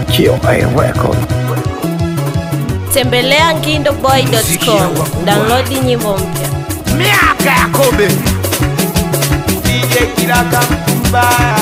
QA Record. Tembelea ngindoboy.com, download nyimbo mpya. miaka ya kobe DJ Kiraka mbaya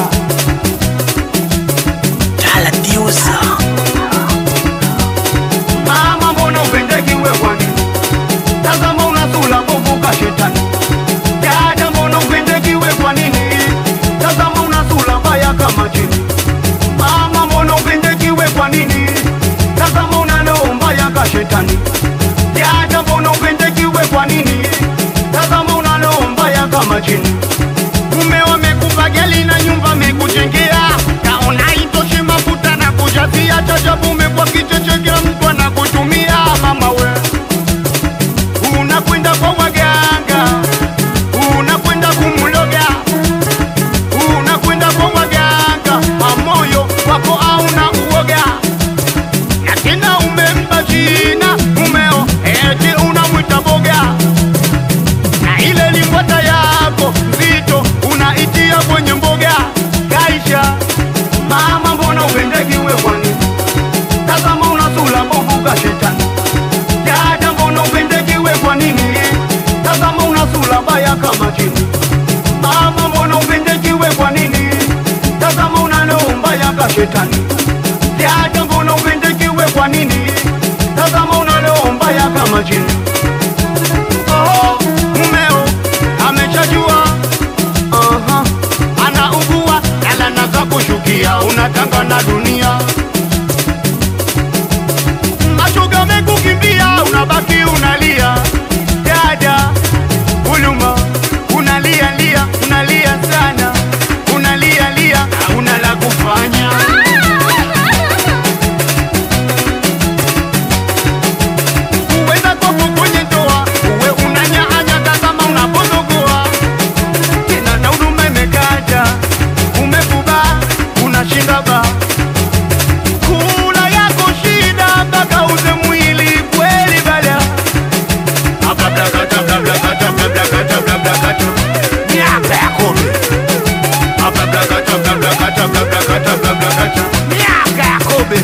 Mama mbona upendeki wewani Tazama unasula kuvuka shetani Dada mbona upendeki we kwa nini Tazama unasula mbaya kama chini Mama mbona upendeki we kwa nini Tazama unalo mbaya ka shetani Dada mbona upendeki we kwa nini Tazama unalo mbaya kama chini Mume wamekupa geli na nyumba amekujengea, kaona itoshi mafuta na kujazia, chajabu umekuwa kicheche, kila mtu anakutumia. Mama we, unakwenda kwa waganga, unakwenda kumloga, unakwenda kwa waganga, amoyo wako hauna uoga, na tena umempa jina mumeo, eti unamwita boga na ile limbwata yako nzito unaitia kwenye mboga kaisha. Mama, mbona upendeki we kwani? Tazama unasula mbovu ka shetani. Dada, mbona upendeki we kwa nini? Tazama unasula baya kama chini. Mama, mbona upendeki we kwa nini? Tazama unalo mbaya ka shetani. Dada, mbona upendeki we kwa nini? Tazama unalo mbaya kama chini. Oh, mumeo ameshajua Aha, anaugua nalana za kushukia, unatanga na dunia, mashoga mekukimbia, unabaki unalia, dada huluma, unalia lia, unalia sana, unalia lia, hauna la kufanya. Uweza kwako kwenye ndoa, uwe unanyaanya, tazama unapozogoa tena na huduma imekaja, umefuba unashinda ba kula yako shida mpaka uze mwili kweli bala Ablakata, ablakata, ablakata, ablakata. miaka ya kobe Ablakata, ablakata, ablakata, ablakata. miaka ya kobe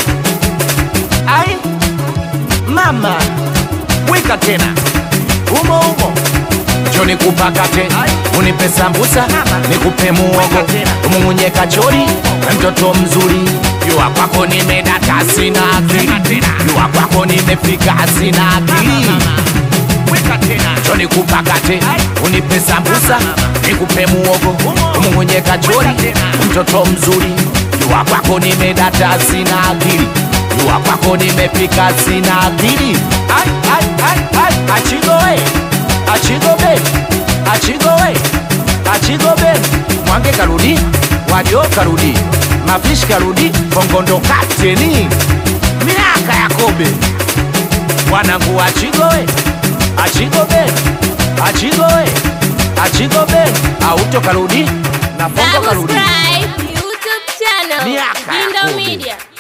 Ai mama, weka tena umo umo, njo nikupakate, unipe sambusa, nikupe muogo, umung'unye kachori, mtoto mzuri, jua kwako nimedata, sina akili, jua kwako nimefika, sina akili njo nikupakate, unipe sambusa, nikupe muogo, umung'unye kachori, mtoto mzuri, jua kwako nimedata, sina akili jua kwako nimefika, sina akili. Ai, ai, ai, ai, achigoe achigobe achigoe achigobe mwange karudi wajo karudi mafishi karudi bongondo kapteni miaka ya kobe wanangu achigoe achigobe achigoe achigobe auto karudi na bongo karudi Subscribe YouTube channel Miaka ya Gindo Kobe. Media.